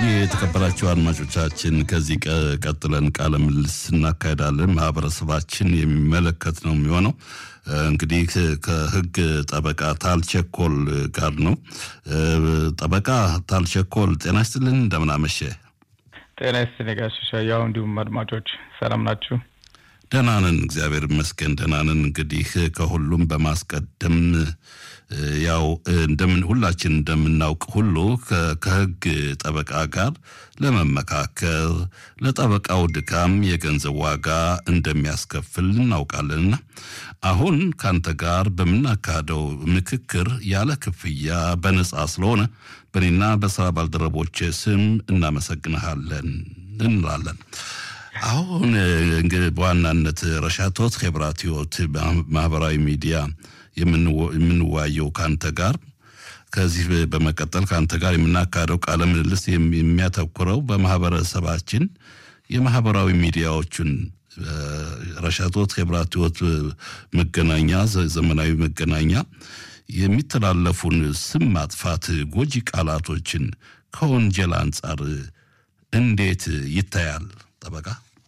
የተከበራችሁ አድማጮቻችን ከዚህ ቀጥለን ቃለ ምልልስ እናካሄዳለን። ማህበረሰባችን የሚመለከት ነው የሚሆነው። እንግዲህ ከህግ ጠበቃ ታልቸኮል ጋር ነው። ጠበቃ ታልቸኮል ጤና ይስጥልን፣ እንደምን አመሸ? ጤና ይስጥልኝ ጋሽ ሻያው፣ እንዲሁም አድማጮች ሰላም ናችሁ? ደህና ነን፣ እግዚአብሔር ይመስገን ደህና ነን። እንግዲህ ከሁሉም በማስቀደም ያው እንደምን ሁላችን እንደምናውቅ ሁሉ ከህግ ጠበቃ ጋር ለመመካከር ለጠበቃው ድካም የገንዘብ ዋጋ እንደሚያስከፍል እናውቃለንና አሁን ካንተ ጋር በምናካሄደው ምክክር ያለ ክፍያ በነጻ ስለሆነ በእኔና በስራ ባልደረቦች ስም እናመሰግንሃለን እንላለን። አሁን እንግዲህ በዋናነት ረሻቶት ሄብራት ህይወት ማህበራዊ ሚዲያ የምንዋየው ከአንተ ጋር ከዚህ በመቀጠል ከአንተ ጋር የምናካሄደው ቃለ ምልልስ የሚያተኩረው በማህበረሰባችን የማህበራዊ ሚዲያዎችን ረሻቶት ሄብራት ህይወት መገናኛ ዘመናዊ መገናኛ የሚተላለፉን ስም ማጥፋት ጎጂ ቃላቶችን ከወንጀል አንጻር እንዴት ይታያል? ጠበቃ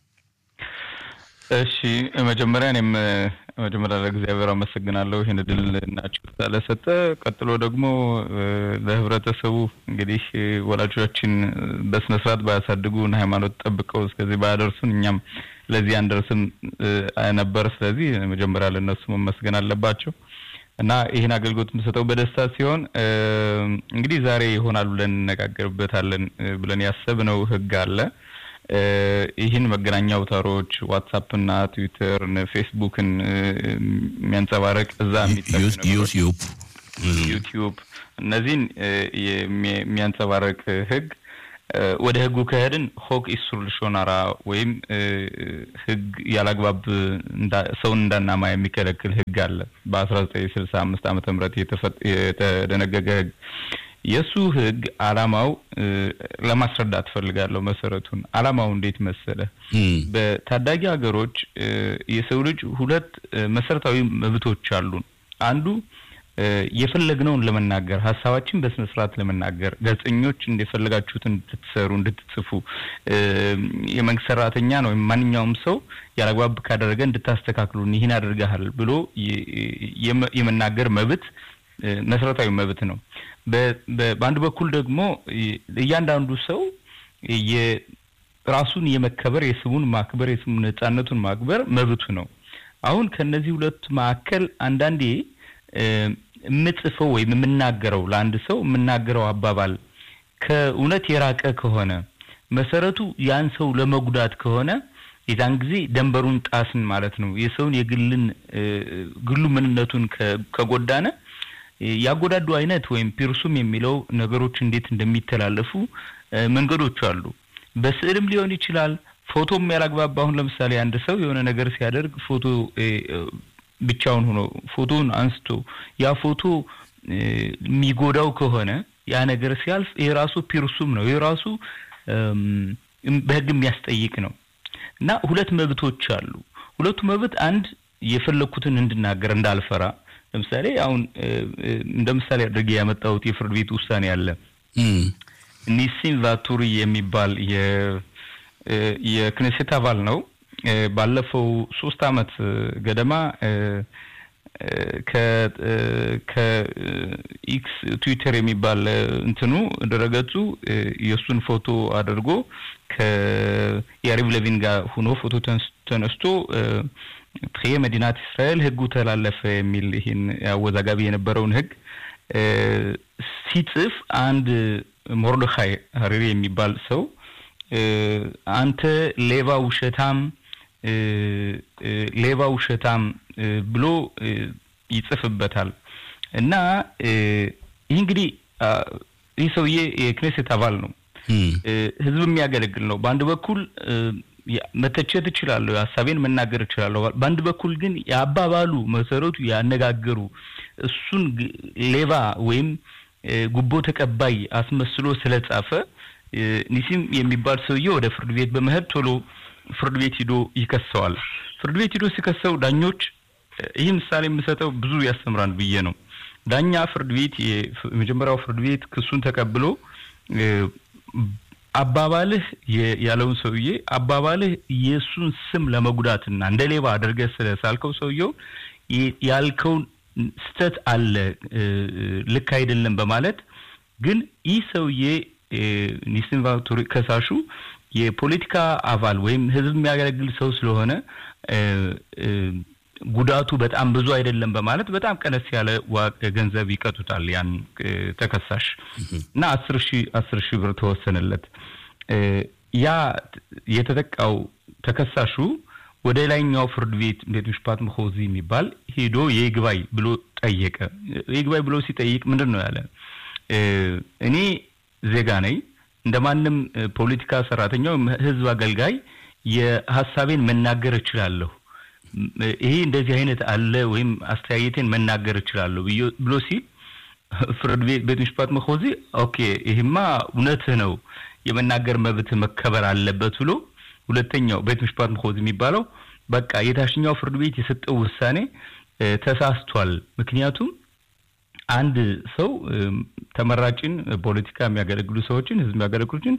እሺ፣ መጀመሪያ እኔም መጀመሪያ ለእግዚአብሔር አመሰግናለሁ ይህን እድል እና ችሎታ ስለሰጠ። ቀጥሎ ደግሞ ለህብረተሰቡ እንግዲህ ወላጆቻችን በስነ ስርዓት ባያሳድጉን ሃይማኖት ጠብቀው እስከዚህ ባያደርሱን እኛም ለዚህ አንደርስም ነበር። ስለዚህ መጀመሪያ ለእነሱ መመስገን አለባቸው እና ይህን አገልግሎት የምሰጠው በደስታ ሲሆን እንግዲህ ዛሬ ይሆናል ብለን እንነጋገርበታለን ብለን ያሰብነው ህግ አለ። ይህን መገናኛ አውታሮች ዋትሳፕና ትዊተር፣ ፌስቡክን የሚያንጸባረቅ እዛ ዩቲዩብ ዩቲዩብ እነዚህን የሚያንጸባረቅ ህግ ወደ ህጉ ከሄድን ሆክ ኢሱር ልሾናራ ወይም ህግ ያላግባብ ሰውን እንዳናማ የሚከለክል ህግ አለ በአስራ ዘጠኝ ስልሳ አምስት ዓመተ ምህረት የተደነገገ ህግ የእሱ ህግ አላማው ለማስረዳት ፈልጋለሁ። መሰረቱን አላማው እንዴት መሰለ? በታዳጊ ሀገሮች የሰው ልጅ ሁለት መሰረታዊ መብቶች አሉን። አንዱ የፈለግነውን ለመናገር ሀሳባችን በስነ ስርዓት ለመናገር ጋዜጠኞች እንደፈለጋችሁት እንድትሰሩ እንድትጽፉ፣ የመንግስት ሰራተኛ ነው ወይም ማንኛውም ሰው ያላግባብ ካደረገ እንድታስተካክሉን ይህን አድርገሃል ብሎ የመናገር መብት መሰረታዊ መብት ነው። በአንድ በኩል ደግሞ እያንዳንዱ ሰው ራሱን የመከበር የስሙን ማክበር የስሙን ነጻነቱን ማክበር መብቱ ነው። አሁን ከነዚህ ሁለት መካከል አንዳንዴ የምጽፈው ወይም የምናገረው ለአንድ ሰው የምናገረው አባባል ከእውነት የራቀ ከሆነ መሰረቱ ያን ሰው ለመጉዳት ከሆነ የዛን ጊዜ ደንበሩን ጣስን ማለት ነው። የሰውን የግልን ግሉ ምንነቱን ከጎዳነ ያጎዳዱ አይነት ወይም ፒርሱም የሚለው ነገሮች እንዴት እንደሚተላለፉ መንገዶች አሉ። በስዕልም ሊሆን ይችላል። ፎቶም ያላግባባ አሁን ለምሳሌ አንድ ሰው የሆነ ነገር ሲያደርግ ፎቶ ብቻውን ሆኖ ፎቶን አንስቶ ያ ፎቶ የሚጎዳው ከሆነ ያ ነገር ሲያልፍ ይሄ ራሱ ፒርሱም ነው። ይሄ ራሱ በሕግ የሚያስጠይቅ ነው እና ሁለት መብቶች አሉ። ሁለቱ መብት አንድ የፈለግኩትን እንድናገር እንዳልፈራ ለምሳሌ አሁን እንደ ምሳሌ አድርጌ ያመጣሁት የፍርድ ቤት ውሳኔ አለ። ኒሲን ቫቱሪ የሚባል የክኔሴት አባል ነው። ባለፈው ሶስት አመት ገደማ ከኢክስ ትዊተር የሚባል እንትኑ ድረገጹ የእሱን ፎቶ አድርጎ ከያሪቭ ለቪን ጋር ሁኖ ፎቶ ተነስቶ ትሬ መዲናት እስራኤል ህጉ ተላለፈ የሚል ይህን አወዛጋቢ የነበረውን ህግ ሲጽፍ አንድ ሞርዶኻይ ሀሪሪ የሚባል ሰው አንተ ሌባ ውሸታም ሌባ ውሸታም ብሎ ይጽፍበታል እና ይህ እንግዲህ ይህ ሰውዬ የክኔሴት አባል ነው፣ ህዝብ የሚያገለግል ነው። በአንድ በኩል መተቸት እችላለሁ፣ ሀሳቤን መናገር እችላለሁ። በአንድ በኩል ግን የአባባሉ መሰረቱ ያነጋገሩ እሱን ሌባ ወይም ጉቦ ተቀባይ አስመስሎ ስለጻፈ ኒሲም የሚባል ሰውዬ ወደ ፍርድ ቤት በመሄድ ቶሎ ፍርድ ቤት ሂዶ ይከሰዋል። ፍርድ ቤት ሂዶ ሲከሰው ዳኞች ይህ ምሳሌ የምሰጠው ብዙ ያስተምራል ብዬ ነው። ዳኛ ፍርድ ቤት የመጀመሪያው ፍርድ ቤት ክሱን ተቀብሎ አባባልህ ያለውን ሰውዬ አባባልህ የእሱን ስም ለመጉዳትና እንደ ሌባ አድርገህ ስለሳልከው ሰውየው ያልከውን ስተት አለ ልክ አይደለም በማለት ግን ይህ ሰውዬ ኒስን ቫቱሪ ከሳሹ የፖለቲካ አባል ወይም ህዝብ የሚያገለግል ሰው ስለሆነ ጉዳቱ በጣም ብዙ አይደለም በማለት በጣም ቀነስ ያለ ገንዘብ ይቀጡታል ያን ተከሳሽ እና አስር ሺህ አስር ሺህ ብር ተወሰነለት። ያ የተጠቃው ተከሳሹ ወደ ላይኛው ፍርድ ቤት ቤት ምሽፓት መሆዚ የሚባል ሄዶ የይግባይ ብሎ ጠየቀ። የይግባይ ብሎ ሲጠይቅ ምንድን ነው ያለ? እኔ ዜጋ ነኝ እንደ ማንም ፖለቲካ ሰራተኛው ህዝብ አገልጋይ የሀሳቤን መናገር እችላለሁ። ይሄ እንደዚህ አይነት አለ ወይም አስተያየቴን መናገር እችላለሁ ብሎ ሲል ፍርድ ቤት ቤት ምሽፓት መሆዚ ኦኬ ይህማ እውነትህ ነው የመናገር መብት መከበር አለበት ብሎ ሁለተኛው ቤት ምሽፓት መሆዝ የሚባለው በቃ የታችኛው ፍርድ ቤት የሰጠው ውሳኔ ተሳስቷል። ምክንያቱም አንድ ሰው ተመራጭን ፖለቲካ የሚያገለግሉ ሰዎችን ህዝብ የሚያገለግሉትን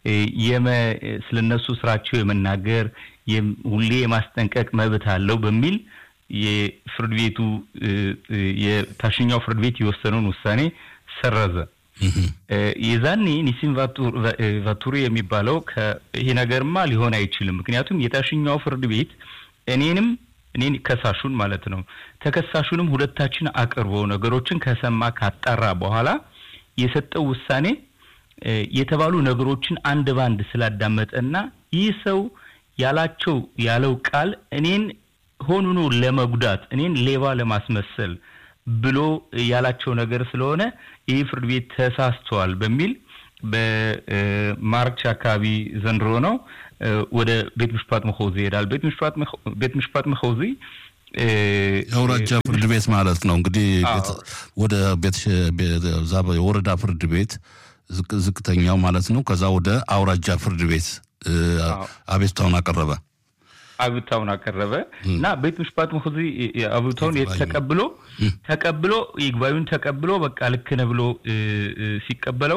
ስለነሱ ስራቸው የመናገር ሁሌ የማስጠንቀቅ መብት አለው በሚል የፍርድ ቤቱ የታችኛው ፍርድ ቤት የወሰነውን ውሳኔ ሰረዘ። የዛኔ ኒሲን ቫቱሪ የሚባለው ይሄ ነገርማ ሊሆን አይችልም፣ ምክንያቱም የታችኛው ፍርድ ቤት እኔንም እኔን ከሳሹን ማለት ነው ተከሳሹንም ሁለታችን አቅርቦ ነገሮችን ከሰማ ካጣራ በኋላ የሰጠው ውሳኔ የተባሉ ነገሮችን አንድ ባንድ ስላዳመጠና ይህ ሰው ያላቸው ያለው ቃል እኔን ሆኑኑ ለመጉዳት እኔን ሌባ ለማስመሰል ብሎ ያላቸው ነገር ስለሆነ ይህ ፍርድ ቤት ተሳስተዋል በሚል በማርች አካባቢ ዘንድሮ ነው ወደ ቤት ምሽፓት መሆዚ ይሄዳል። ቤት ምሽፓት መሆዚ የአውራጃ ፍርድ ቤት ማለት ነው እንግዲህ ወደ ቤት የወረዳ ፍርድ ቤት ዝቅተኛው ማለት ነው። ከዛ ወደ አውራጃ ፍርድ ቤት አቤቱታውን አቀረበ አቤቱታውን አቀረበ እና ቤት ምሽፓት መሆዚ አቤቱታውን ተቀብሎ ተቀብሎ ይግባዩን ተቀብሎ በቃ ልክ ነህ ብሎ ሲቀበለው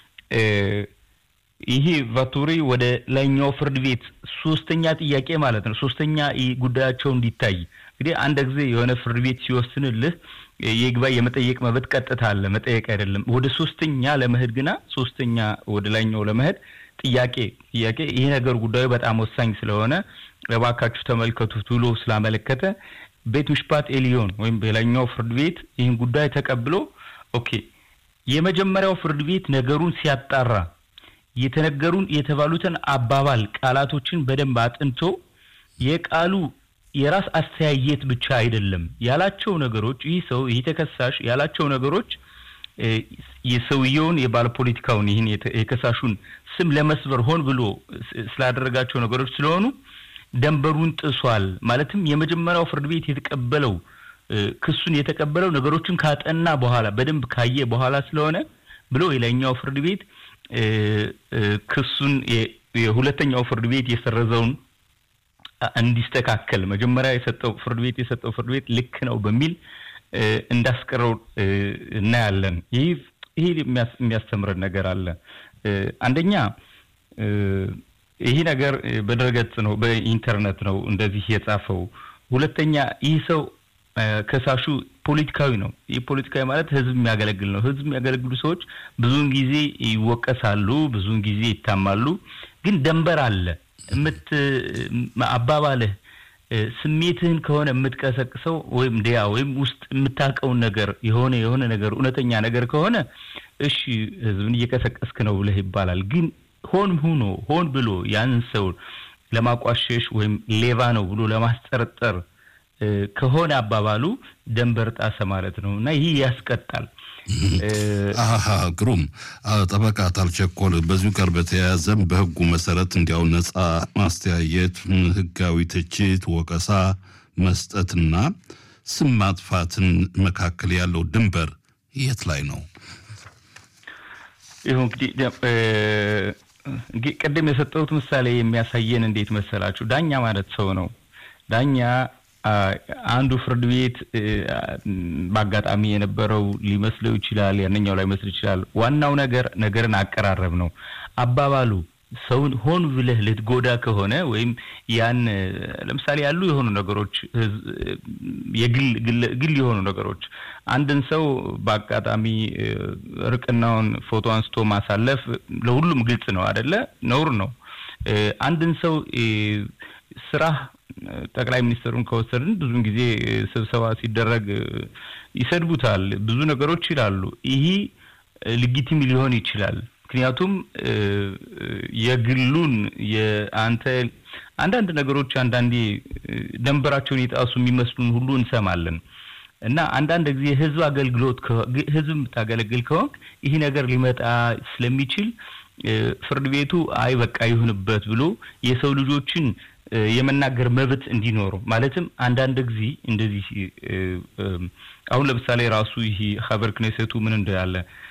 ይሄ ቫቱሪ ወደ ላይኛው ፍርድ ቤት ሶስተኛ ጥያቄ ማለት ነው ሶስተኛ ጉዳያቸው እንዲታይ እንግዲህ አንድ ጊዜ የሆነ ፍርድ ቤት ሲወስንልህ የይግባኝ የመጠየቅ መብት ቀጥታ አለ፣ መጠየቅ አይደለም። ወደ ሶስተኛ ለመሄድ ግና ሶስተኛ ወደ ላይኛው ለመሄድ ጥያቄ ጥያቄ ይሄ ነገር ጉዳዩ በጣም ወሳኝ ስለሆነ እባካችሁ ተመልከቱት ብሎ ስላመለከተ ቤት ምሽፓት ኤሊዮን ወይም የላይኛው ፍርድ ቤት ይህን ጉዳይ ተቀብሎ ኦኬ የመጀመሪያው ፍርድ ቤት ነገሩን ሲያጣራ የተነገሩን የተባሉትን አባባል ቃላቶችን በደንብ አጥንቶ የቃሉ የራስ አስተያየት ብቻ አይደለም ያላቸው ነገሮች ይህ ሰው ይህ ተከሳሽ ያላቸው ነገሮች የሰውየውን የባለ ፖለቲካውን ይህን የከሳሹን ስም ለመስበር ሆን ብሎ ስላደረጋቸው ነገሮች ስለሆኑ ደንበሩን ጥሷል። ማለትም የመጀመሪያው ፍርድ ቤት የተቀበለው ክሱን የተቀበለው ነገሮችን ካጠና በኋላ በደንብ ካየ በኋላ ስለሆነ ብሎ የላይኛው ፍርድ ቤት ክሱን የሁለተኛው ፍርድ ቤት የሰረዘውን እንዲስተካከል መጀመሪያ የሰጠው ፍርድ ቤት የሰጠው ፍርድ ቤት ልክ ነው በሚል እንዳስቀረው እናያለን። ይህ ይህ የሚያስተምረን ነገር አለ። አንደኛ ይህ ነገር በድረገጽ ነው፣ በኢንተርኔት ነው እንደዚህ የጻፈው። ሁለተኛ ይህ ሰው ከሳሹ ፖለቲካዊ ነው። ይህ ፖለቲካዊ ማለት ህዝብ የሚያገለግል ነው። ህዝብ የሚያገለግሉ ሰዎች ብዙውን ጊዜ ይወቀሳሉ፣ ብዙውን ጊዜ ይታማሉ። ግን ደንበር አለ። የምት አባባልህ ስሜትህን ከሆነ የምትቀሰቅሰው ወይም ዲያ ወይም ውስጥ የምታውቀውን ነገር የሆነ የሆነ ነገር እውነተኛ ነገር ከሆነ እሺ ህዝብን እየቀሰቀስክ ነው ብለህ ይባላል። ግን ሆን ሁኖ ሆን ብሎ ያንን ሰው ለማቋሸሽ ወይም ሌባ ነው ብሎ ለማስጠርጠር ከሆነ አባባሉ ደንበር ጣሰ ማለት ነው እና ይህ ያስቀጣል። አሀ ግሩም ጠበቃ ታልቸኮል በዚሁ ጋር በተያያዘም በህጉ መሰረት እንዲያው ነጻ ማስተያየት፣ ህጋዊ ትችት፣ ወቀሳ መስጠትና ስም ማጥፋትን መካከል ያለው ድንበር የት ላይ ነው? ይሁ እንግዲህ ቅድም የሰጠሁት ምሳሌ የሚያሳየን እንዴት መሰላችሁ? ዳኛ ማለት ሰው ነው። ዳኛ አንዱ ፍርድ ቤት በአጋጣሚ የነበረው ሊመስለው ይችላል፣ ያንኛው ላይ መስል ይችላል። ዋናው ነገር ነገርን አቀራረብ ነው። አባባሉ ሰውን ሆን ብለህ ልትጎዳ ከሆነ ወይም ያን ለምሳሌ ያሉ የሆኑ ነገሮች የግል የሆኑ ነገሮች አንድን ሰው በአጋጣሚ እርቅናውን ፎቶ አንስቶ ማሳለፍ ለሁሉም ግልጽ ነው አደለ? ነውር ነው። አንድን ሰው ስራ ጠቅላይ ሚኒስትሩን ከወሰድን ብዙን ጊዜ ስብሰባ ሲደረግ ይሰድቡታል፣ ብዙ ነገሮች ይላሉ። ይህ ልጊቲም ሊሆን ይችላል። ምክንያቱም የግሉን የአንተ አንዳንድ ነገሮች አንዳንዴ ደንበራቸውን የጣሱ የሚመስሉን ሁሉ እንሰማለን እና አንዳንድ ጊዜ ህዝብ አገልግሎት ህዝብ የምታገለግል ከሆንክ ይህ ነገር ሊመጣ ስለሚችል ፍርድ ቤቱ አይ በቃ ይሁንበት ብሎ የሰው ልጆችን የመናገር መብት እንዲኖሩ ማለትም አንዳንድ ጊዜ እንደዚህ አሁን ለምሳሌ ራሱ ይህ ሀበር ክኔሴቱ ምን እንዳለ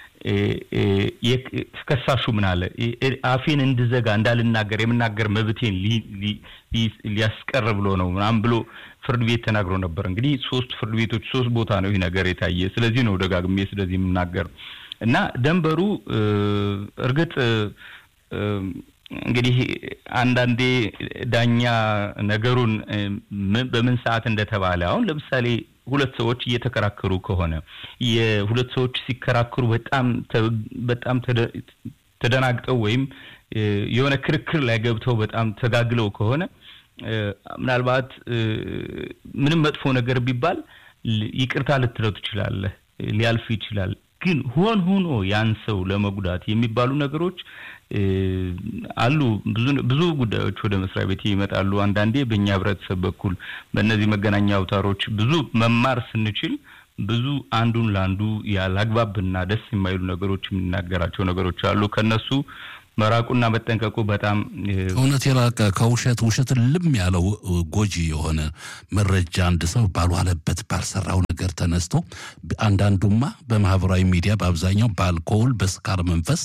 ከሳሹ ምን አለ አፌን እንድዘጋ እንዳልናገር የምናገር መብቴን ሊያስቀር ብሎ ነው ምናምን ብሎ ፍርድ ቤት ተናግሮ ነበር። እንግዲህ ሶስት ፍርድ ቤቶች ሶስት ቦታ ነው ይህ ነገር የታየ። ስለዚህ ነው ደጋግሜ ስለዚህ የምናገር እና ደንበሩ እርግጥ እንግዲህ አንዳንዴ ዳኛ ነገሩን በምን ሰዓት እንደተባለ አሁን ለምሳሌ ሁለት ሰዎች እየተከራከሩ ከሆነ የሁለት ሰዎች ሲከራከሩ በጣም በጣም ተደናግጠው ወይም የሆነ ክርክር ላይ ገብተው በጣም ተጋግለው ከሆነ ምናልባት ምንም መጥፎ ነገር ቢባል ይቅርታ ልትለው ትችላለህ፣ ሊያልፍ ይችላል። ግን ሆን ሆኖ ያን ሰው ለመጉዳት የሚባሉ ነገሮች አሉ። ብዙ ብዙ ጉዳዮች ወደ መስሪያ ቤት ይመጣሉ። አንዳንዴ በእኛ ህብረተሰብ በኩል በእነዚህ መገናኛ አውታሮች ብዙ መማር ስንችል ብዙ አንዱን ለአንዱ ያላግባብና ደስ የማይሉ ነገሮች የሚናገራቸው ነገሮች አሉ። ከነሱ መራቁና መጠንቀቁ በጣም እውነት የራቀ ከውሸት ውሸትን ልም ያለው ጎጂ የሆነ መረጃ አንድ ሰው ባልዋለበት ባልሰራው ነገር ተነስቶ አንዳንዱማ በማህበራዊ ሚዲያ በአብዛኛው በአልኮል በስካር መንፈስ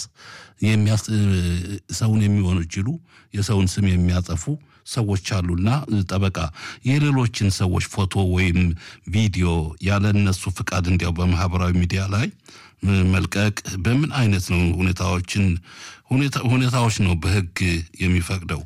ሰውን የሚወነጅሉ የሰውን ስም የሚያጠፉ ሰዎች አሉና ጠበቃ የሌሎችን ሰዎች ፎቶ ወይም ቪዲዮ ያለ እነሱ ፍቃድ እንዲያው በማህበራዊ ሚዲያ ላይ መልቀቅ በምን አይነት ነው ሁኔታዎችን ሁኔታዎች ነው በህግ የሚፈቅደው?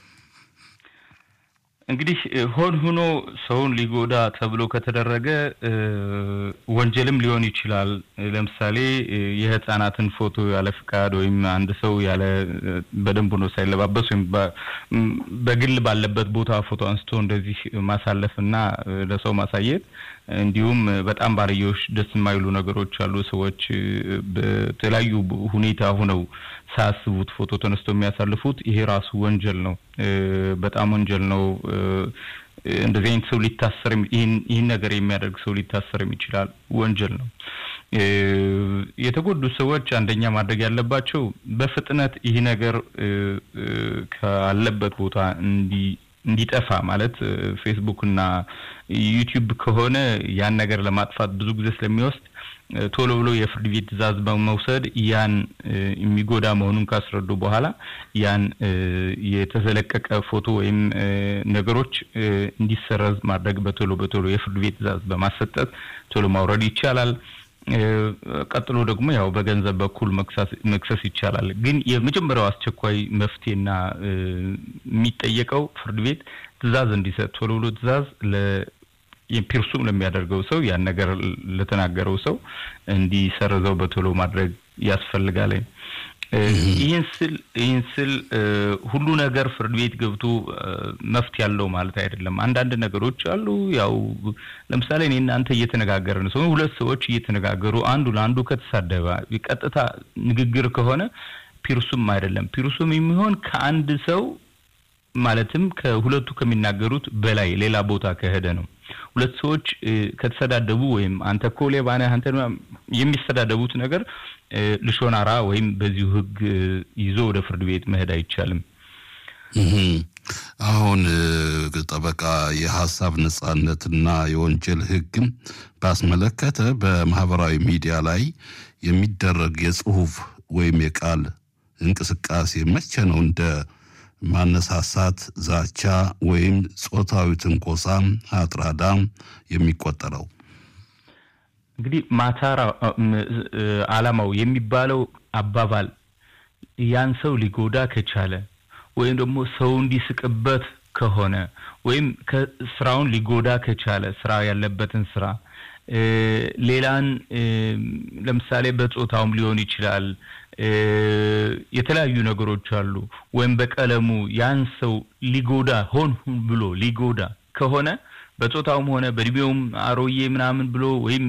እንግዲህ ሆን ሆኖ ሰውን ሊጎዳ ተብሎ ከተደረገ ወንጀልም ሊሆን ይችላል። ለምሳሌ የህፃናትን ፎቶ ያለ ፍቃድ ወይም አንድ ሰው ያለ በደንብ ሆኖ ሳይለባበስ ወይም በግል ባለበት ቦታ ፎቶ አንስቶ እንደዚህ ማሳለፍ እና ለሰው ማሳየት እንዲሁም በጣም ባልዮሽ ደስ የማይሉ ነገሮች አሉ። ሰዎች በተለያዩ ሁኔታ ሆነው ሳያስቡት ፎቶ ተነስቶ የሚያሳልፉት ይሄ ራሱ ወንጀል ነው። በጣም ወንጀል ነው። እንደዚህ አይነት ሰው ሊታሰር ይህን ነገር የሚያደርግ ሰው ሊታሰርም ይችላል። ወንጀል ነው። የተጎዱ ሰዎች አንደኛ ማድረግ ያለባቸው በፍጥነት ይህ ነገር ካለበት ቦታ እንዲ እንዲጠፋ ማለት ፌስቡክ እና ዩቲዩብ ከሆነ ያን ነገር ለማጥፋት ብዙ ጊዜ ስለሚወስድ ቶሎ ብሎ የፍርድ ቤት ትዕዛዝ በመውሰድ ያን የሚጎዳ መሆኑን ካስረዱ በኋላ ያን የተዘለቀቀ ፎቶ ወይም ነገሮች እንዲሰረዝ ማድረግ በቶሎ በቶሎ የፍርድ ቤት ትዕዛዝ በማሰጠት ቶሎ ማውረድ ይቻላል። ቀጥሎ ደግሞ ያው በገንዘብ በኩል መክሰስ ይቻላል። ግን የመጀመሪያው አስቸኳይ መፍትሄና የሚጠየቀው ፍርድ ቤት ትዕዛዝ እንዲሰጥ ቶሎ ብሎ ትዕዛዝ ፒርሱም ለሚያደርገው ሰው ያን ነገር ለተናገረው ሰው እንዲሰርዘው በቶሎ ማድረግ ያስፈልጋል። ይህን ስል ይህን ስል ሁሉ ነገር ፍርድ ቤት ገብቶ መፍትሄ ያለው ማለት አይደለም። አንዳንድ ነገሮች አሉ። ያው ለምሳሌ እኔ እናንተ እየተነጋገርን ሰው ሁለት ሰዎች እየተነጋገሩ አንዱ ለአንዱ ከተሳደበ ቀጥታ ንግግር ከሆነ ፒርሱም አይደለም። ፒርሱም የሚሆን ከአንድ ሰው ማለትም ከሁለቱ ከሚናገሩት በላይ ሌላ ቦታ ከሄደ ነው። ሁለት ሰዎች ከተሰዳደቡ ወይም አንተ እኮ ሌባ ነህ አንተ የሚሰዳደቡት ነገር ልሾናራ ወይም በዚሁ ሕግ ይዞ ወደ ፍርድ ቤት መሄድ አይቻልም። አሁን ጠበቃ የሀሳብ ነጻነትና የወንጀል ሕግም ባስመለከተ በማህበራዊ ሚዲያ ላይ የሚደረግ የጽሁፍ ወይም የቃል እንቅስቃሴ መቼ ነው እንደ ማነሳሳት፣ ዛቻ ወይም ጾታዊ ትንኮሳ አጥራዳ የሚቆጠረው? እንግዲህ ማታራ አላማው የሚባለው አባባል ያን ሰው ሊጎዳ ከቻለ ወይም ደግሞ ሰው እንዲስቅበት ከሆነ ወይም ስራውን ሊጎዳ ከቻለ ስራ ያለበትን ስራ ሌላን ለምሳሌ በጾታውም ሊሆን ይችላል። የተለያዩ ነገሮች አሉ። ወይም በቀለሙ ያን ሰው ሊጎዳ ሆን ብሎ ሊጎዳ ከሆነ በጾታውም ሆነ በእድሜውም አሮዬ ምናምን ብሎ ወይም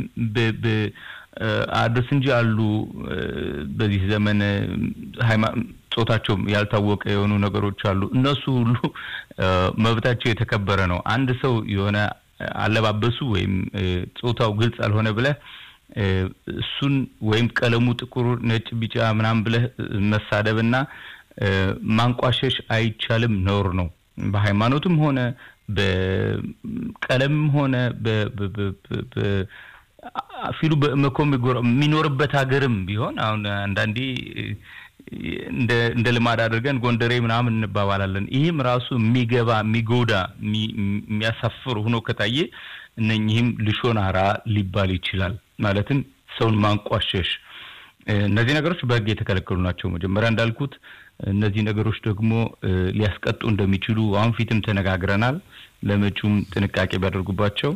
አድርስ እንጂ አሉ በዚህ ዘመን ጾታቸውም ያልታወቀ የሆኑ ነገሮች አሉ። እነሱ ሁሉ መብታቸው የተከበረ ነው። አንድ ሰው የሆነ አለባበሱ ወይም ጾታው ግልጽ አልሆነ ብለህ እሱን ወይም ቀለሙ ጥቁር፣ ነጭ፣ ቢጫ ምናምን ብለህ መሳደብና ማንቋሸሽ አይቻልም፣ ነውር ነው። በሃይማኖትም ሆነ በቀለምም ሆነ ፊሉ በመኮም የሚኖርበት ሀገርም ቢሆን አሁን አንዳንዴ እንደ ልማድ አድርገን ጎንደሬ ምናምን እንባባላለን። ይህም ራሱ የሚገባ የሚጎዳ የሚያሳፍር ሆኖ ከታየ እነኚህም ልሾናራ ሊባል ይችላል። ማለትም ሰውን ማንቋሸሽ። እነዚህ ነገሮች በሕግ የተከለከሉ ናቸው። መጀመሪያ እንዳልኩት እነዚህ ነገሮች ደግሞ ሊያስቀጡ እንደሚችሉ አሁን ፊትም ተነጋግረናል። ለመጪውም ጥንቃቄ ቢያደርጉባቸው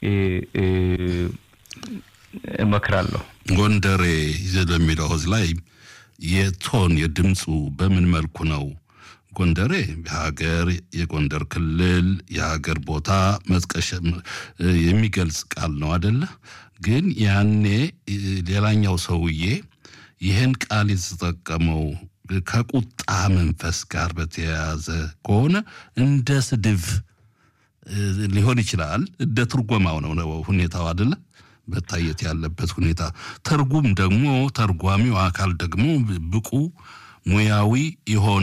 እመክራለሁ። ጎንደሬ ለሚለው ህዝብ ላይ የቶን የድምፁ በምን መልኩ ነው? ጎንደሬ የሀገር የጎንደር ክልል የሀገር ቦታ መጥቀሽ የሚገልጽ ቃል ነው አደለ? ግን ያኔ ሌላኛው ሰውዬ ይህን ቃል የተጠቀመው ከቁጣ መንፈስ ጋር በተያያዘ ከሆነ እንደ ስድብ ሊሆን ይችላል። እንደ ትርጎማው ነው ሁኔታው አደለ? መታየት ያለበት ሁኔታ። ትርጉም ደግሞ ተርጓሚው አካል ደግሞ ብቁ ሙያዊ የሆነ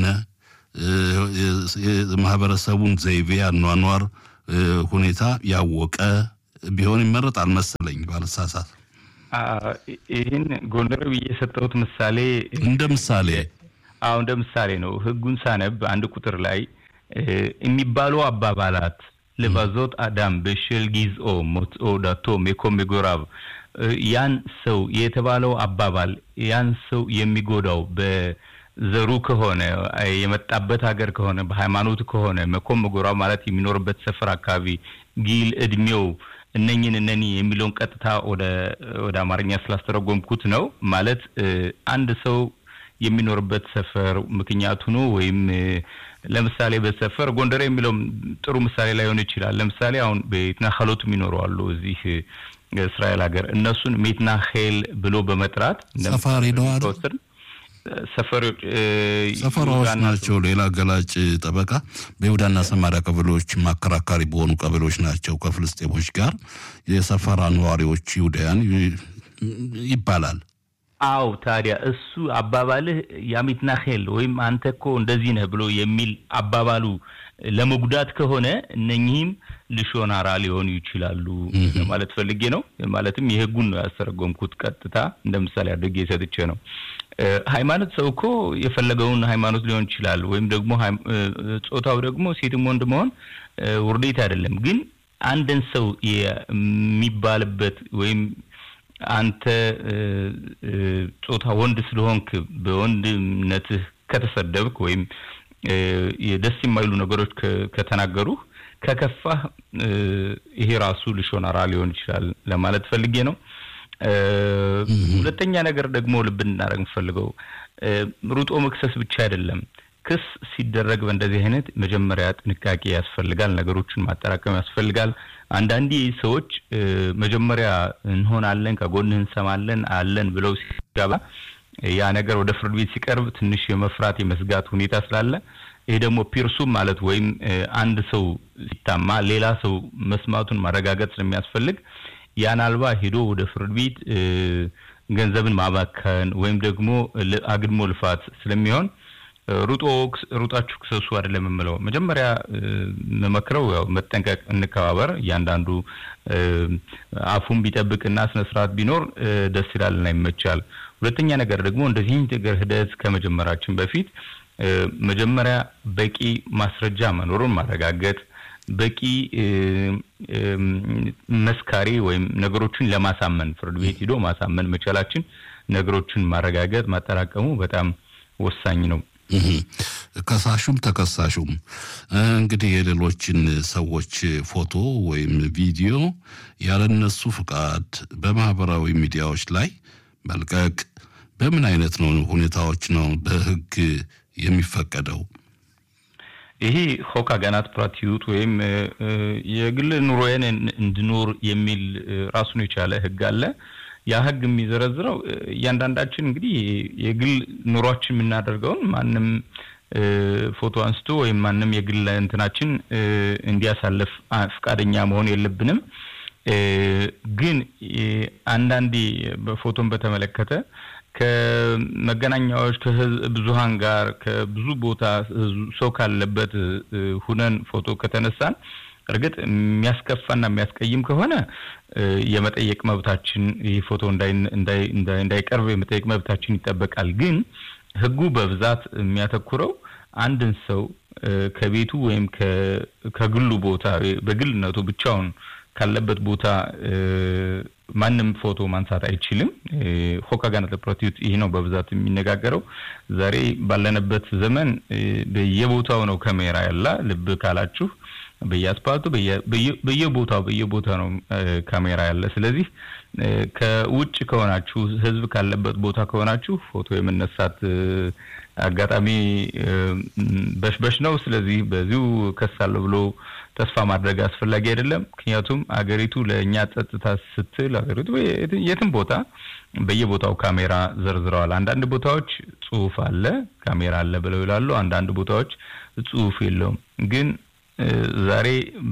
ማህበረሰቡን ዘይቤ አኗኗር ሁኔታ ያወቀ ቢሆን ይመረጣል መሰለኝ ባለሳሳት። ይህን ጎንደር ብዬ የሰጠሁት ምሳሌ እንደ ምሳሌ አዎ እንደ ምሳሌ ነው። ህጉን ሳነብ አንድ ቁጥር ላይ የሚባሉ አባባላት ልባዞት አዳም በሽል ጊዝኦ ሞትኦ ዳቶ ሜኮም ጎራብ ያን ሰው የተባለው አባባል ያን ሰው የሚጎዳው በዘሩ ከሆነ የመጣበት ሀገር ከሆነ በሃይማኖት ከሆነ መኮም ጎራብ ማለት የሚኖርበት ሰፈር አካባቢ ጊል እድሜው እነኝን እነኒ የሚለውን ቀጥታ ወደ ወደ አማርኛ ስላስተረጎምኩት ነው። ማለት አንድ ሰው የሚኖርበት ሰፈር ምክንያቱ ነው ወይም ለምሳሌ በሰፈር ጎንደር የሚለውም ጥሩ ምሳሌ ላይሆን ይችላል። ለምሳሌ አሁን በኢትናኸሎት የሚኖሩ አሉ እዚህ እስራኤል ሀገር እነሱን ሜትናሄል ብሎ በመጥራት ሰፋሪ ነዋል ሰፈሮች ሰፈራዎች ናቸው። ሌላ ገላጭ ጠበቃ በይሁዳና ሰማሪያ ቀበሌዎች አከራካሪ በሆኑ ቀበሌዎች ናቸው ከፍልስጤሞች ጋር የሰፈራ ነዋሪዎች ይሁዳያን ይባላል። አው ታዲያ እሱ አባባልህ ያሚትናሄል ወይም አንተ እኮ እንደዚህ ነህ ብሎ የሚል አባባሉ ለመጉዳት ከሆነ እነኚህም ልሾናራ ሊሆኑ ይችላሉ ማለት ፈልጌ ነው። ማለትም የህጉን ነው ያስተረጎምኩት ቀጥታ እንደ ምሳሌ አድርጌ ሰጥቼ ነው። ሃይማኖት ሰው እኮ የፈለገውን ሃይማኖት ሊሆን ይችላል። ወይም ደግሞ ጾታው ደግሞ ሴትም ወንድ መሆን ውርዴት አይደለም። ግን አንድን ሰው የሚባልበት ወይም አንተ ጾታ ወንድ ስለሆንክ በወንድነትህ ከተሰደብክ ወይም ደስ የማይሉ ነገሮች ከተናገሩህ ከከፋህ ይሄ ራሱ ልሾናራ ሊሆን ይችላል ለማለት ፈልጌ ነው። ሁለተኛ ነገር ደግሞ ልብ እንድናደርግ የምፈልገው ሩጦ መክሰስ ብቻ አይደለም። ክስ ሲደረግ በእንደዚህ አይነት መጀመሪያ ጥንቃቄ ያስፈልጋል። ነገሮችን ማጠራቀም ያስፈልጋል። አንዳንዴ ሰዎች መጀመሪያ እንሆናለን፣ ከጎንህ እንሰማለን አለን ብለው ሲገባ ያ ነገር ወደ ፍርድ ቤት ሲቀርብ ትንሽ የመፍራት የመስጋት ሁኔታ ስላለ ይሄ ደግሞ ፒርሱም ማለት ወይም አንድ ሰው ሲታማ ሌላ ሰው መስማቱን ማረጋገጥ ስለሚያስፈልግ ያን አልባ ሄዶ ወደ ፍርድ ቤት ገንዘብን ማባከን ወይም ደግሞ አግድሞ ልፋት ስለሚሆን ሩጦ ሩጣችሁ ክሰሱ አይደለም የምለው። መጀመሪያ መመክረው ያው መጠንቀቅ፣ እንከባበር። እያንዳንዱ አፉን ቢጠብቅና ስነ ስርዓት ቢኖር ደስ ይላልና ይመቻል። ሁለተኛ ነገር ደግሞ እንደዚህ ነገር ሂደት ከመጀመራችን በፊት መጀመሪያ በቂ ማስረጃ መኖሩን ማረጋገጥ፣ በቂ መስካሪ ወይም ነገሮችን ለማሳመን ፍርድ ቤት ሂዶ ማሳመን መቻላችን ነገሮችን ማረጋገጥ ማጠራቀሙ በጣም ወሳኝ ነው። ከሳሹም ተከሳሹም እንግዲህ የሌሎችን ሰዎች ፎቶ ወይም ቪዲዮ ያለነሱ ፍቃድ በማህበራዊ ሚዲያዎች ላይ መልቀቅ በምን አይነት ነው ሁኔታዎች ነው በህግ የሚፈቀደው? ይሄ ሆክ አጋናት ፕራቲዩት ወይም የግል ኑሮዬን እንድኖር የሚል ራሱን የቻለ ህግ አለ። ያ ህግ የሚዘረዝረው እያንዳንዳችን እንግዲህ የግል ኑሯችን የምናደርገውን ማንም ፎቶ አንስቶ ወይም ማንም የግል እንትናችን እንዲያሳልፍ ፈቃደኛ መሆን የለብንም። ግን አንዳንዴ በፎቶን በተመለከተ ከመገናኛዎች ከብዙሃን ጋር ከብዙ ቦታ ሰው ካለበት ሁነን ፎቶ ከተነሳን እርግጥ የሚያስከፋና የሚያስቀይም ከሆነ የመጠየቅ መብታችን ይህ ፎቶ እንዳይቀርብ የመጠየቅ መብታችን ይጠበቃል። ግን ህጉ በብዛት የሚያተኩረው አንድን ሰው ከቤቱ ወይም ከግሉ ቦታ በግልነቱ ብቻውን ካለበት ቦታ ማንም ፎቶ ማንሳት አይችልም። ሆክ አጋናት ፕሮቲዩት ይህ ነው በብዛት የሚነጋገረው። ዛሬ ባለንበት ዘመን በየቦታው ነው ካሜራ ያላ ልብ ካላችሁ በየአስፓልቱ በየቦታው በየቦታ ነው ካሜራ ያለ። ስለዚህ ከውጭ ከሆናችሁ ህዝብ ካለበት ቦታ ከሆናችሁ ፎቶ የመነሳት አጋጣሚ በሽበሽ ነው። ስለዚህ በዚሁ ከሳለሁ ብሎ ተስፋ ማድረግ አስፈላጊ አይደለም። ምክንያቱም አገሪቱ ለእኛ ጸጥታ ስትል አገሪቱ የትም ቦታ በየቦታው ካሜራ ዘርዝረዋል። አንዳንድ ቦታዎች ጽሁፍ አለ፣ ካሜራ አለ ብለው ይላሉ። አንዳንድ ቦታዎች ጽሁፍ የለውም። ግን ዛሬ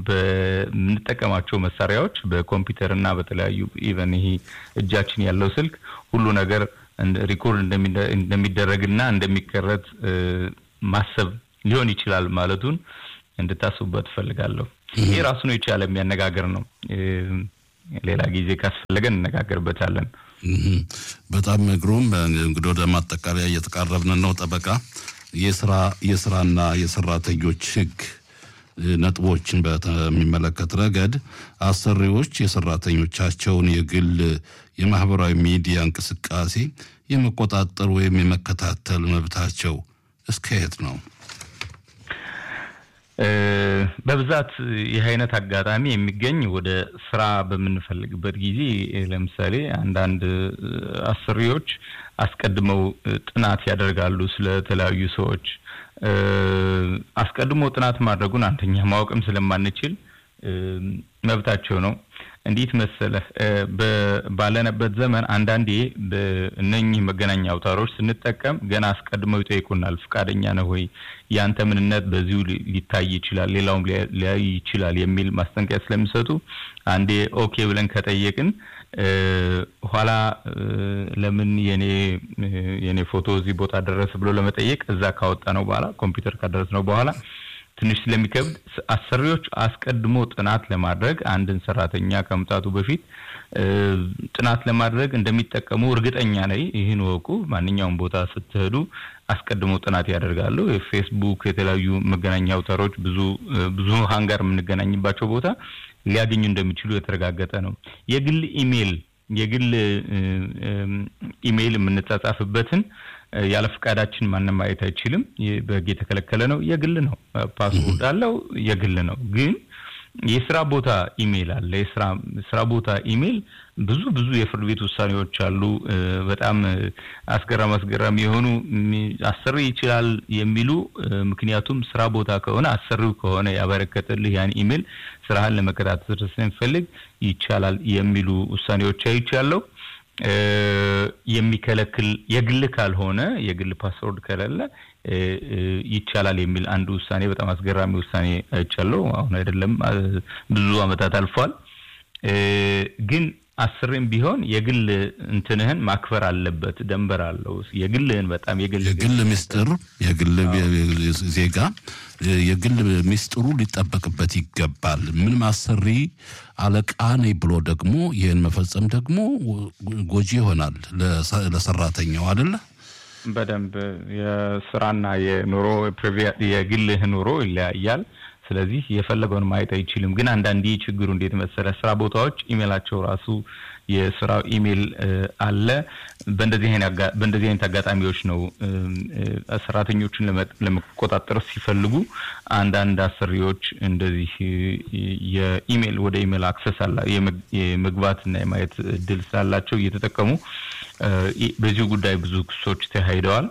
በምንጠቀማቸው መሳሪያዎች በኮምፒውተር እና በተለያዩ ኢቨን ይሄ እጃችን ያለው ስልክ ሁሉ ነገር ሪኮርድ እንደሚደረግና እንደሚቀረጽ ማሰብ ሊሆን ይችላል ማለቱን እንድታስቡበት እፈልጋለሁ። ይህ ራሱን የቻለ የሚያነጋገር ነው። ሌላ ጊዜ ካስፈለገን እነጋገርበታለን። በጣም ግሩም። እንግዲህ ወደ ማጠቃለያ እየተቃረብን ነው። ጠበቃ የስራ የስራና የሰራተኞች ህግ ነጥቦችን በሚመለከት ረገድ አሰሪዎች የሰራተኞቻቸውን የግል የማህበራዊ ሚዲያ እንቅስቃሴ የመቆጣጠር ወይም የመከታተል መብታቸው እስከየት ነው? በብዛት ይህ አይነት አጋጣሚ የሚገኝ ወደ ስራ በምንፈልግበት ጊዜ ለምሳሌ አንዳንድ አሰሪዎች አስቀድመው ጥናት ያደርጋሉ ስለተለያዩ ሰዎች አስቀድሞ ጥናት ማድረጉን አንደኛ ማወቅም ስለማንችል መብታቸው ነው። እንዴት መሰለህ፣ ባለንበት ዘመን አንዳንዴ በእነኚህ መገናኛ አውታሮች ስንጠቀም ገና አስቀድመው ይጠይቁናል። ፈቃደኛ ነህ ወይ? ያንተ ምንነት በዚሁ ሊታይ ይችላል፣ ሌላውም ሊያይ ይችላል የሚል ማስጠንቀቂያ ስለሚሰጡ አንዴ ኦኬ ብለን ከጠየቅን ኋላ ለምን የኔ የኔ ፎቶ እዚህ ቦታ ደረሰ ብሎ ለመጠየቅ እዛ ካወጣ ነው በኋላ ኮምፒውተር ካደረስ ነው በኋላ ትንሽ ስለሚከብድ አሰሪዎች አስቀድሞ ጥናት ለማድረግ አንድን ሰራተኛ ከመምጣቱ በፊት ጥናት ለማድረግ እንደሚጠቀሙ እርግጠኛ ነኝ። ይህን ወቁ። ማንኛውም ቦታ ስትሄዱ አስቀድሞ ጥናት ያደርጋሉ። የፌስቡክ የተለያዩ መገናኛ አውታሮች ብዙ ብዙ ሀንጋር የምንገናኝባቸው ቦታ ሊያገኙ እንደሚችሉ የተረጋገጠ ነው። የግል ኢሜይል የግል ኢሜይል የምንጻጻፍበትን ያለ ፈቃዳችን ማንም ማየት አይችልም። በህግ የተከለከለ ነው። የግል ነው። ፓስፖርት አለው። የግል ነው። ግን የስራ ቦታ ኢሜይል አለ። የስራ ስራ ቦታ ኢሜይል ብዙ ብዙ የፍርድ ቤት ውሳኔዎች አሉ። በጣም አስገራሚ አስገራሚ የሆኑ አሰሪ ይችላል የሚሉ ምክንያቱም ስራ ቦታ ከሆነ አሰሪው ከሆነ ያበረከተልህ ያን ኢሜይል ስራህን ለመከታተል ስንፈልግ ይቻላል የሚሉ ውሳኔዎች አይቻለሁ። የሚከለክል የግል ካልሆነ የግል ፓስወርድ ከሌለ ይቻላል የሚል አንድ ውሳኔ በጣም አስገራሚ ውሳኔ አይቻለሁ። አሁን አይደለም ብዙ አመታት አልፏል። ግን አስርም ቢሆን የግል እንትንህን ማክበር አለበት። ደንበር አለው። የግልህን በጣም የግል የግል ሚስጥር የግል ዜጋ የግል ሚስጥሩ ሊጠበቅበት ይገባል። ምንም አሰሪ አለቃ ነኝ ብሎ ደግሞ ይህን መፈጸም ደግሞ ጎጂ ይሆናል ለሰራተኛው አይደለ? በደንብ የስራና የኑሮ የግልህ ኑሮ ይለያያል። ስለዚህ የፈለገውን ማየት አይችልም። ግን አንዳንዴ ችግሩ እንዴት መሰለ፣ ስራ ቦታዎች ኢሜላቸው ራሱ የስራ ኢሜል አለ። በእንደዚህ አይነት አጋጣሚዎች ነው ሰራተኞችን ለመቆጣጠር ሲፈልጉ አንዳንድ አሰሪዎች እንደዚህ የኢሜል ወደ ኢሜል አክሰስ አላ የመግባትና የማየት እድል ስላላቸው እየተጠቀሙ በዚሁ ጉዳይ ብዙ ክሶች ተካሂደዋል።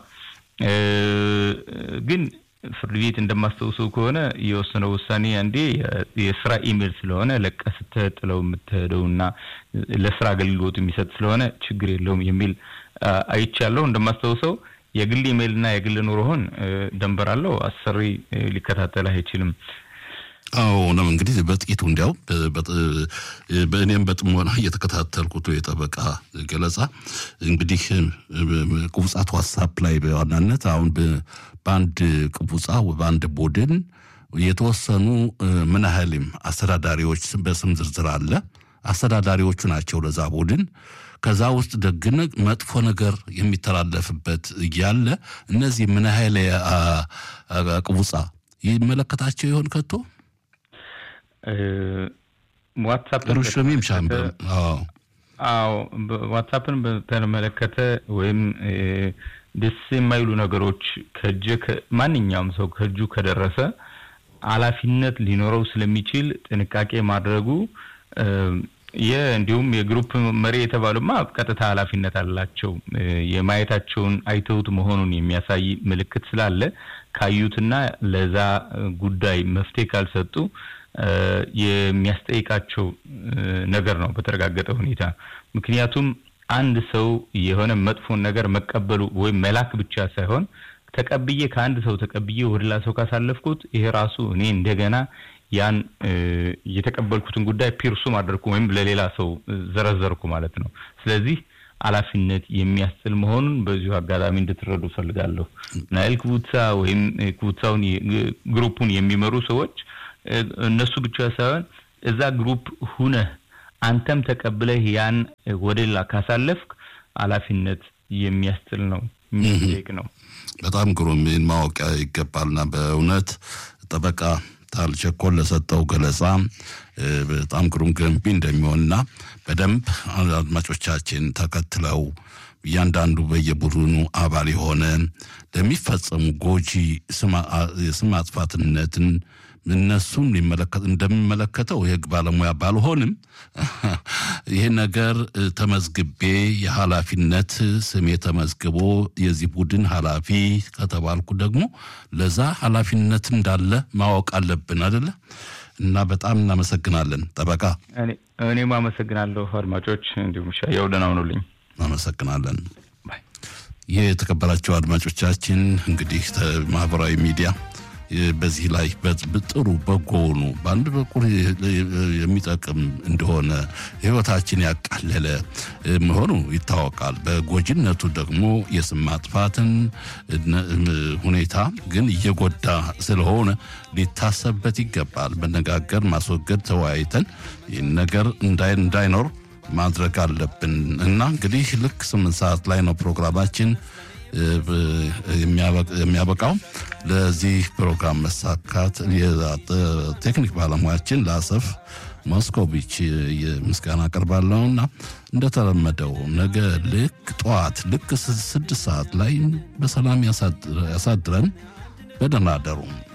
ግን ፍርድ ቤት እንደማስታውሰው ከሆነ የወሰነው ውሳኔ አንዴ የስራ ኢሜል ስለሆነ ለቀ ስትጥለው የምትሄደው እና ለስራ አገልግሎት የሚሰጥ ስለሆነ ችግር የለውም የሚል አይቻለሁ። እንደማስታውሰው የግል ኢሜል እና የግል ኑሮህን ደንበር አለው። አሰሪ ሊከታተል አይችልም። አዎ ነው እንግዲህ በጥቂቱ እንዲያው በእኔም በጥሞና እየተከታተልኩት የጠበቃ ገለጻ እንግዲህ ቁብጻት ዋትሳፕ ላይ በዋናነት አሁን በአንድ ቅቡጻ በአንድ ቡድን የተወሰኑ ምን ያህልም አስተዳዳሪዎች በስም ዝርዝር አለ። አስተዳዳሪዎቹ ናቸው ለዛ ቡድን። ከዛ ውስጥ ደግነ መጥፎ ነገር የሚተላለፍበት እያለ እነዚህ ምን ያህል ቅቡጻ ይመለከታቸው ይሆን ከቶ? ዋትሳፕን ሩሽሚም ሻምበር አዎ ዋትሳፕን በተመለከተ ወይም ደስ የማይሉ ነገሮች ከእጅ ማንኛውም ሰው ከእጁ ከደረሰ ኃላፊነት ሊኖረው ስለሚችል ጥንቃቄ ማድረጉ እንዲሁም የግሩፕ መሪ የተባሉማ ቀጥታ ኃላፊነት አላቸው። የማየታቸውን አይተውት መሆኑን የሚያሳይ ምልክት ስላለ ካዩትና ለዛ ጉዳይ መፍትሄ ካልሰጡ የሚያስጠይቃቸው ነገር ነው በተረጋገጠ ሁኔታ። ምክንያቱም አንድ ሰው የሆነ መጥፎን ነገር መቀበሉ ወይም መላክ ብቻ ሳይሆን ተቀብዬ ከአንድ ሰው ተቀብዬ ወደ ሌላ ሰው ካሳለፍኩት ይሄ ራሱ እኔ እንደገና ያን የተቀበልኩትን ጉዳይ ፒርሱም አደርኩ ወይም ለሌላ ሰው ዘረዘርኩ ማለት ነው። ስለዚህ ኃላፊነት የሚያስጥል መሆኑን በዚሁ አጋጣሚ እንድትረዱ ፈልጋለሁ። ናይል ክቡትሳ ወይም ክቡትሳውን ግሩፑን የሚመሩ ሰዎች እነሱ ብቻ ሳይሆን እዛ ግሩፕ ሁነህ አንተም ተቀብለህ ያን ወደ ሌላ ካሳለፍክ ኃላፊነት የሚያስጥል ነው፣ የሚጠይቅ ነው። በጣም ግሩም ማወቅ ይገባልና በእውነት ጠበቃ ታልቸኮል ለሰጠው ገለጻ በጣም ግሩም ገንቢ እንደሚሆንና በደንብ አድማጮቻችን ተከትለው እያንዳንዱ በየቡድኑ አባል የሆነ ለሚፈጸሙ ጎጂ የስም አጥፋትነትን እነሱን ሊመለከት እንደሚመለከተው የህግ ባለሙያ ባልሆንም ይህ ነገር ተመዝግቤ የኃላፊነት ስሜ ተመዝግቦ የዚህ ቡድን ኃላፊ ከተባልኩ ደግሞ ለዛ ኃላፊነት እንዳለ ማወቅ አለብን አደለ? እና በጣም እናመሰግናለን ጠበቃ። እኔም አመሰግናለሁ አድማጮች፣ እንዲሁም ሻየው ደህና ሁኑልኝ። እናመሰግናለን። ይህ የተከበራቸው አድማጮቻችን እንግዲህ ማህበራዊ ሚዲያ በዚህ ላይ ጥሩ በጎ ሆኑ በአንድ በኩል የሚጠቅም እንደሆነ ህይወታችን ያቃለለ መሆኑ ይታወቃል። በጎጂነቱ ደግሞ የስም ማጥፋትን ሁኔታ ግን እየጎዳ ስለሆነ ሊታሰብበት ይገባል። መነጋገር፣ ማስወገድ፣ ተወያይተን ይህን ነገር እንዳይኖር ማድረግ አለብን እና እንግዲህ ልክ ስምንት ሰዓት ላይ ነው ፕሮግራማችን የሚያበቃው። ለዚህ ፕሮግራም መሳካት የቴክኒክ ባለሙያችን ለአሰፍ ሞስኮቪች ምስጋና አቀርባለሁና እንደተለመደው ነገ ልክ ጠዋት ልክ ስድስት ሰዓት ላይ በሰላም ያሳድረን። በደህና አደሩ።